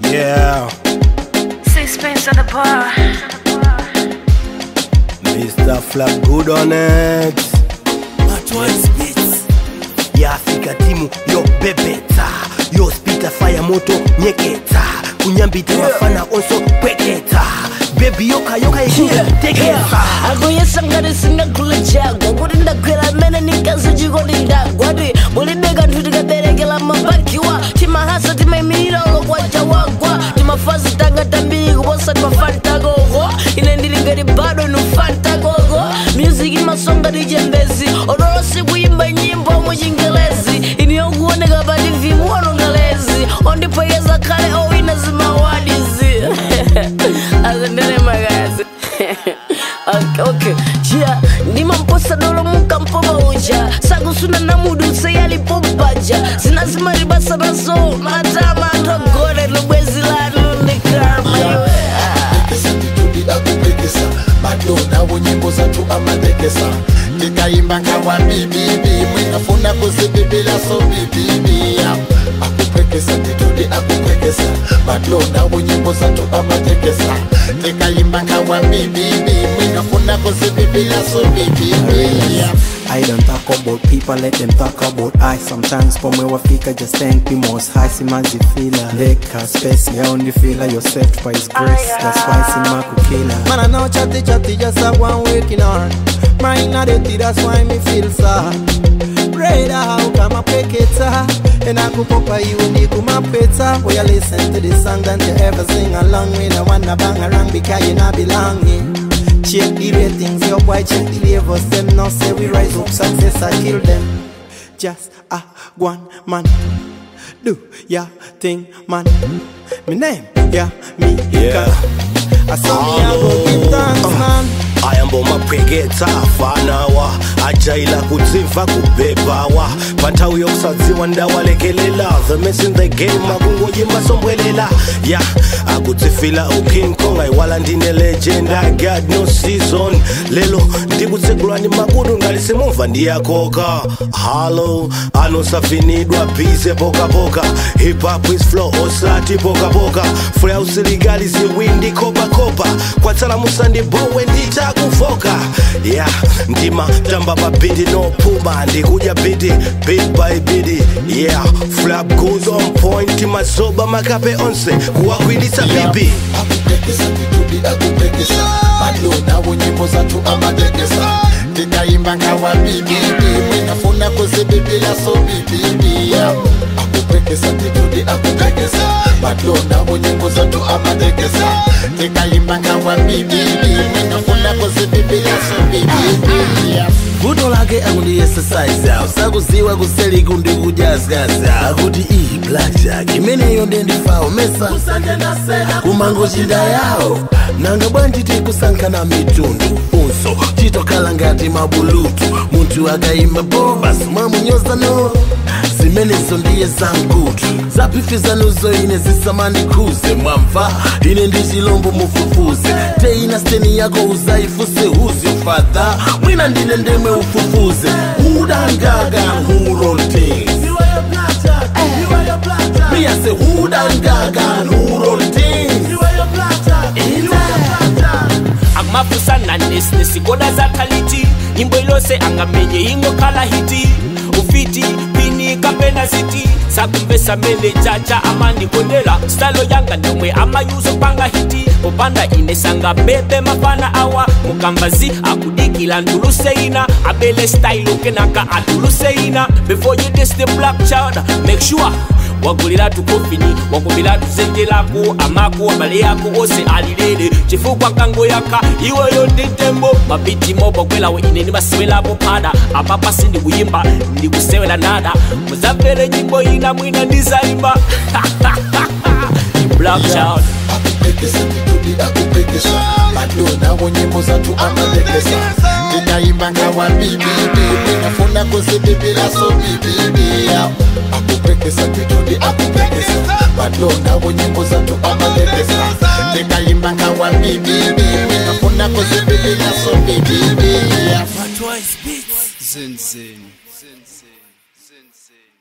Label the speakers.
Speaker 1: Yeah,
Speaker 2: Sixpence on the bar.
Speaker 1: Mr. Flap good on it. yafika timu yo bebeta yo spita fire moto nyeketa kunyambita mafana onso kweketa bebi yokayoka ikitekesa
Speaker 3: akuyesangani singagula chagwa kuti ndagwera mmene nikazi chikoti ndagwa ti mulibe kanthu tikaberekera mabakiwa timahasa timayimirira olokwacha wagwa timafazi tanga tambiri kuposa timafantakoko ine ndili ngati bado nufantakoko music imasonga tichembezi odolosi kuyimba nyimbo muchingelezi ini yokuoneka pa tv muonongelezi ondipwekeza khale owina zimawadizi azendele magazi okay, okay. chia ndimamposa dolo mukampoma uja sakusuna na mudu seyalipompaja zinazimaribasa nazo matama atogone lubwezi lanu ndikarma iwe
Speaker 4: Pekesa titudi akupekesa madona wonyimbo zatu amadekesa ndikaimba nkawa bibibi mwinafuna kuzibibila so bibibi akupekesa titudi akupekesa madona wonyimbo zatu amadekesa ndikaimba nkawa bibibi mwinafuna kuzibibila so bibibi
Speaker 5: I don't talk about people, let them talk about I Sometimes for me wafika just thank me most high Simanzi fila Leka space, yeah only feel yourself by his grace That's why Sima kukila Man I know chatty chatty just a one waking heart Mine not dirty, that's why me feel sad Brother, how come I pick it up? And I go papa you and you come up it up Will you listen to this song and you ever sing along with I wanna bang around because you not belonging Check the ratings, your boy check the levels Them now say we rise up, success I kill them Just a one man Do ya thing man Me name, yeah, me
Speaker 1: Yeah.
Speaker 5: I saw me I go give thanks man
Speaker 1: ayambo mapweketa afanawa ajaila kudzimva kubebawa panthawi yokusadziwa ndawalekelela the mess in the game akungoyimba sombwelela ya akudzifila uking kong ayiwala ndine legend i got no season lelo ndikutsegulwa ndi makudu ngati simumva ndiyakoka halo anosafinidwa bize pokapoka hip hop is flow osati pokapoka fulya usilikali ziwindi kopakopa kwatsala musandibowe nditakufoka ya yeah, ndima tamba pa biti nopuma ndikudya biti bit by biti yeah flap goes on point mazoba makape onse kuwakwilitsa bibi
Speaker 4: akupekesa titudi akupekesa madona wonyimbo zatu amadekesa ndikaimba nkawa bibibi mwinafuna kuzibibila so bibibi akupekesa titudi akupekesa madona wonyimbo zatu amadekesa ndikaimba nkawa bibibi mwinafuna kuzibibila so bibibi
Speaker 6: guto lake akundi exercise awo sakuziwa kuseli kundi kujaskaza akuti iyi blackjack imeneyo ndendifawo mesa kumangochinda yawo nanga bwanji tikusankhana mitundu unso chitokhala ngati mabulutu munthu akayima bobas mwamunyoza no zimenezo ndiye zamkutu zaphifizanozo ine zisamandikhuze mwamva ine ndi chilombo mufufuze teina steni yako uzayifuse who's your father mwina ndine ndemwe ufufuze udangaga who roll things Me I say who dangaga who roll things
Speaker 7: akumafusana nesikoda zakaliti nyimbo ilose angamenye ingokhala hiti ufiti pini kapena ziti sakumvesa mene chacha amandikondela stalo yanga ndomwe amayuzo panga hiti popanda inesanga bebe mafana awa mukambazi akudikila nduluseina abele style kenaka atuluseina before you diss the black child make sure wagulira tukofini wakumbira tuzenjelako amako abale yako ose alilele chifukwa kangoyaka iweyo nditembo mabiti mobogwelawo ine ndibasewelapo pada apapa sindikuyimba ndikusewela nada muzamvere nyimbo ina mwina ndizaimba black child
Speaker 4: akupekesa titudi akupekesa madona wonyimbo zatu amadekesa ndikaimba nkawa bibibi mwinafuna kuzibibila so bibibi akupekesa titudi akupekesa madona wonyimbo zatu amadekesa ndikaimba nkawa bibibi mwinafuna kuzibibila so bibibi
Speaker 8: Zen Zen. Zen Zen.